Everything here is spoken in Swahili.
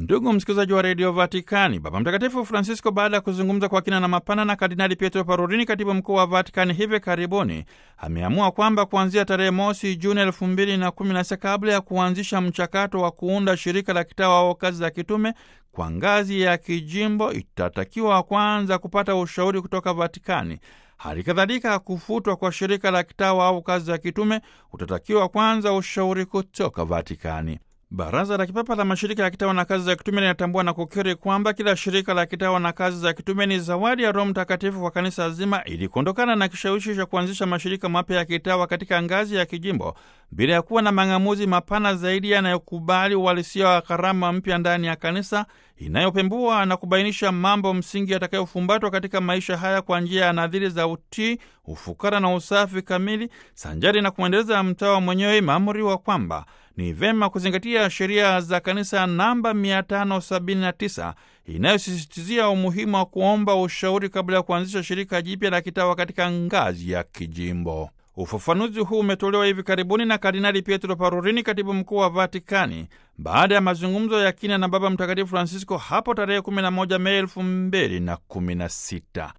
Ndugu msikilizaji wa redio Vatikani, Baba Mtakatifu Francisco, baada ya kuzungumza kwa kina na mapana na Kardinali Pietro Parolini, katibu mkuu wa Vatikani, hivi karibuni ameamua kwamba kuanzia tarehe mosi Juni elfu mbili na kumi na sita kabla ya kuanzisha mchakato wa kuunda shirika la kitawa au kazi za kitume kwa ngazi ya kijimbo, itatakiwa kwanza kupata ushauri kutoka Vatikani. Hali kadhalika kufutwa kwa shirika la kitawa au kazi za kitume utatakiwa kwanza ushauri kutoka Vatikani. Baraza la Kipapa la Mashirika ya Kitawa na Kazi za Kitume linatambua na kukiri kwamba kila shirika la kitawa na kazi za kitume ni zawadi ya Roho Mtakatifu kwa kanisa zima, ili kuondokana na kishawishi cha kuanzisha mashirika mapya ya kitawa katika ngazi ya kijimbo bila ya kuwa na mang'amuzi mapana zaidi yanayokubali uhalisia wa karama mpya ndani ya kanisa, inayopembua na kubainisha mambo msingi yatakayofumbatwa katika maisha haya kwa njia ya nadhiri za utii, ufukara na usafi kamili, sanjari na kumwendeleza mtawa mwenyewe. Imeamriwa kwamba ni vema kuzingatia sheria za kanisa namba 579 inayosisitizia umuhimu wa kuomba ushauri kabla ya kuanzisha shirika jipya la kitawa katika ngazi ya kijimbo. Ufafanuzi huu umetolewa hivi karibuni na Kardinali Pietro Parolini, katibu mkuu wa Vatikani, baada ya mazungumzo ya kina na Baba Mtakatifu Francisco hapo tarehe 11 Mei 2016.